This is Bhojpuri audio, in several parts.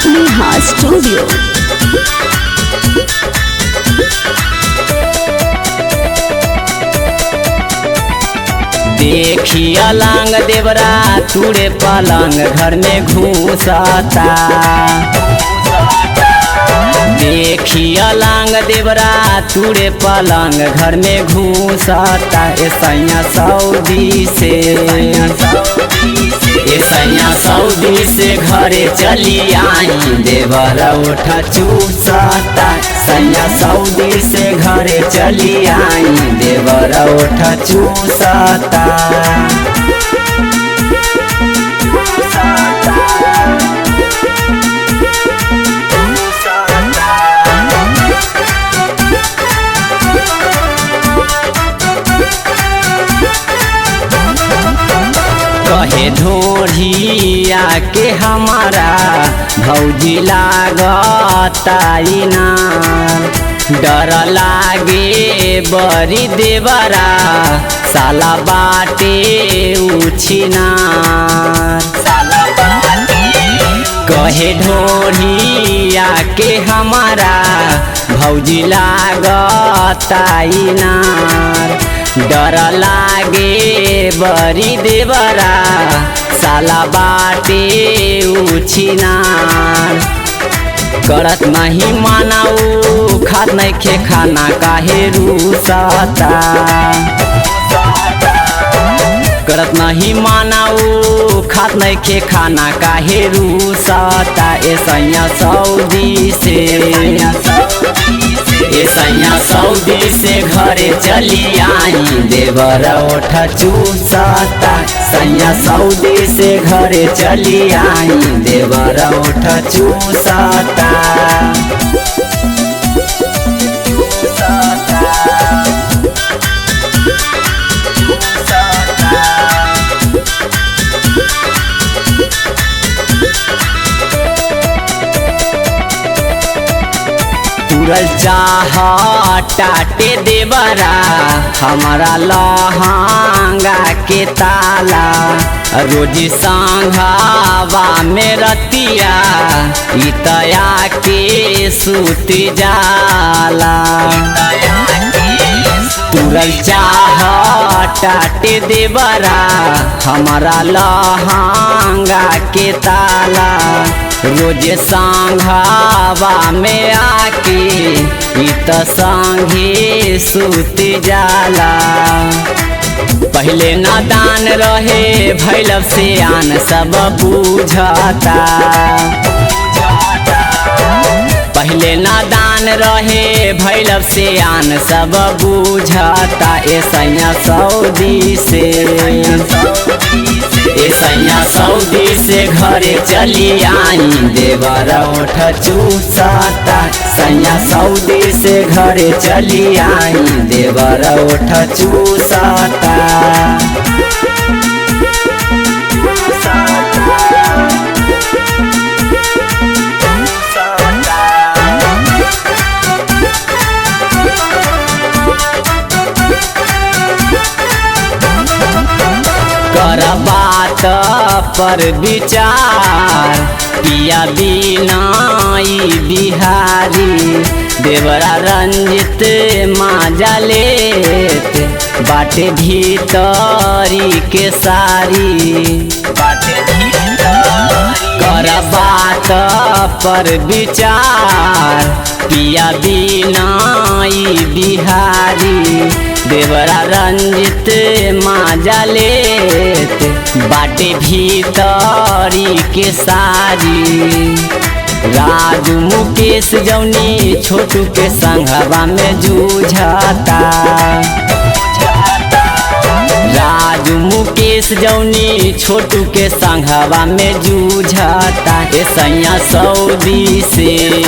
Neha Studio. देखी अलंग देवरा तुरे पलंग घर में घूसता देखी अलंग देवरा तुरे पलंग घर में घूसता ए सैया सऊदी से ए सैया सऊदी से घरे चली आई देवर उठ चूसता सैया सऊदी से घरे चली आई देवर उठ चूसता कहे ढोढ़िया के हमारा भौजी लागताई ना डर लागे बरी देवरा साला बाटे उछिना कहे ढोढ़िया के हमारा भौजी लागताई ना डर लागे बरी देवरा साला बाटे उछिनार करत नहीं मानाऊ खात नहीं खे खाना काहे रूसता करत नहीं मानाऊ खात नहीं खे खाना काहे रूसता ए सैया सऊदी से ए सैया सऊदी से घरे चली आई देवर ओठ चूसता सैया सऊदी से घरे चली आई देवर ओठ चूसता तुरल चाह टाटे देवरा हमारा लहंगा के ताला रोजी संघावा में रतिया इतया के सूत जाला तुरल चाह टाटे देवरा हमारा लहंगा के ताला रोज संघावा में आके इत संघे सूत जाला पहले नादान रहे भैलव से आन सब बूझता पहले नादान रहे भैलव से आन सब बूझता ए सैया सऊदी से ए सैया सऊदी से घरे चली आई देवर ओठ चूसता सैया सऊदी से घरे चली आई देवर ओठ चूसता कर बात पर विचार पिया बिनाई बिहारी देवरा रंजित माजा लेत बाटे भीतरी के सारी कर बात पर विचार पिया बिनाई बिहारी देवरा रंजित माजा लेत बाटे भीतरी के सारी राजू मुकेश जौनी छोटू के संघवा में जूझता राजू मुकेश जौनी छोटू के संघवा में जूझता ए सैया सऊदी से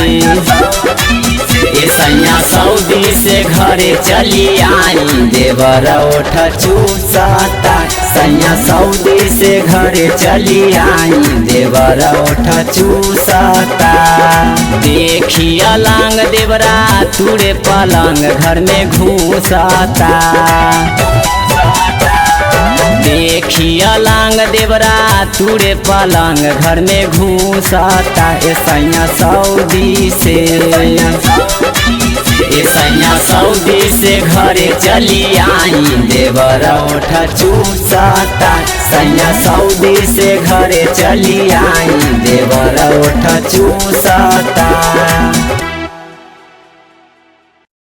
ए सैया सऊदी से घरे चली आई देवर ओठ चूसता सैया सऊदी से घरे चली आई देवर ओठ चूसता देखी अलंग देवरा तुरे पलंग घर में घूसता देखिया लांग देवरा तुरे पलंग घर में घूसता ए सैया सऊदी से ए सैया सऊदी से घरे चली आई देवर ओठ चूसता सैया सऊदी से घरे चली आई देवर ओठ चूसता